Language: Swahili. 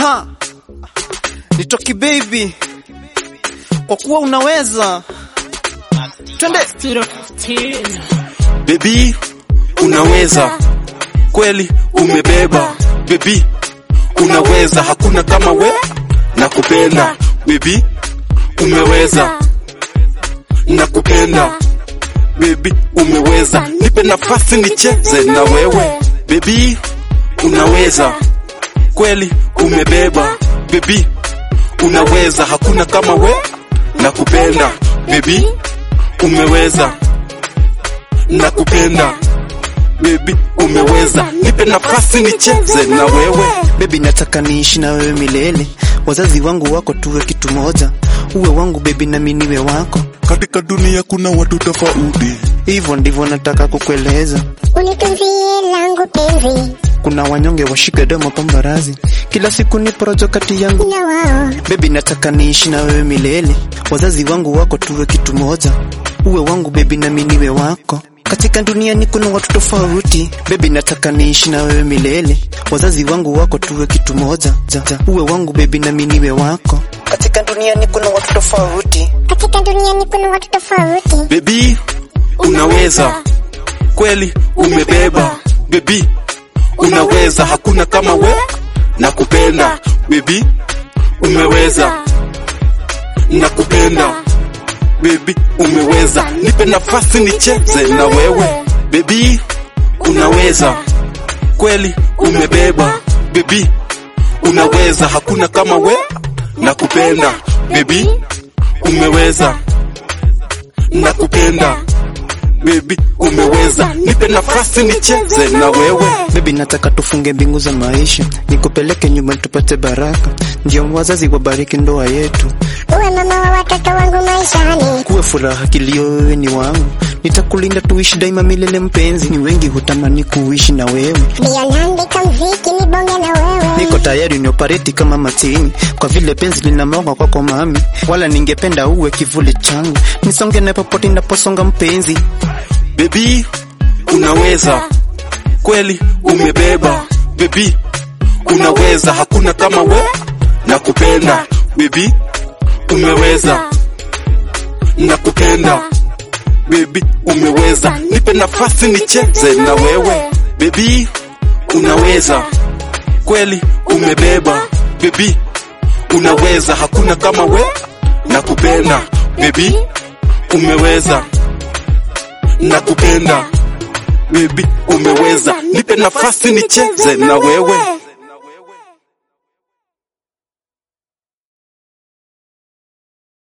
Aha, nitoki baby, kwa kuwa unaweza. Twende Baby, unaweza kweli, umebeba baby, unaweza, hakuna kama we, nakupenda baby, umeweza, nakupenda baby, umeweza, nipe nafasi nicheze na wewe baby, unaweza kweli, umebeba baby, unaweza, hakuna kama we, nakupenda baby, umeweza nakupenda baby, umeweza, nipe nafasi nicheze na wewe baby, nataka niishi na wewe milele. Wazazi wangu wako tuwe kitu moja, uwe wangu baby, nami niwe wako. katika dunia kuna watu tofauti. Hivyo ndivyo nataka kukueleza. Unitunzie langu penzi Kuna wanyonge washike domo pambarazi, kila siku ni porojo kati yangu na wao Baby, nataka niishi na wewe milele. Wazazi wangu wako tuwe kitu moja, uwe wangu baby, nami niwe wako. Katika dunia ni kuna watu tofauti, baby, nataka niishi na wewe milele. Wazazi wangu wako tuwe kitu moja, ja, ja. uwe wangu baby, nami niwe wako. Katika dunia ni kuna watu tofauti, katika dunia ni kuna watu tofauti Baby, unaweza kweli, umebeba baby, unaweza, hakuna kama we, nakupenda baby, umeweza, nakupenda baby, umeweza, nipe nafasi nicheze na wewe baby, unaweza kweli, umebeba baby, unaweza, hakuna kama we, nakupenda baby, umeweza nakupenda baby, umeweza, nipe nafasi nicheze na wewe baby, nataka tufunge mbingu za maisha, nikupeleke nyumbani tupate baraka, ndio wazazi wabariki ndoa yetu. uwe mama wa watoto wangu maishani kuwe furaha kilio, wewe ni wangu, nitakulinda tuishi daima milele. Mpenzi, ni wengi hutamani kuishi na wewe, ndio naandika mziki ni bonge na wewe niko tayari niopareti kama matini, kwa vile penzi linamoga kwako mami, wala ningependa uwe kivuli changu, nisonge na popote naposonga mpenzi. baby, unaweza kweli, umebeba baby, unaweza, hakuna kama we, nakupenda baby, umeweza, nakupenda baby, umeweza, nipe nafasi nicheze na wewe baby, unaweza kweli, umebeba baby, unaweza, hakuna kama we, nakupenda baby, umeweza nakupenda baby, umeweza, nipe nafasi nicheze na wewe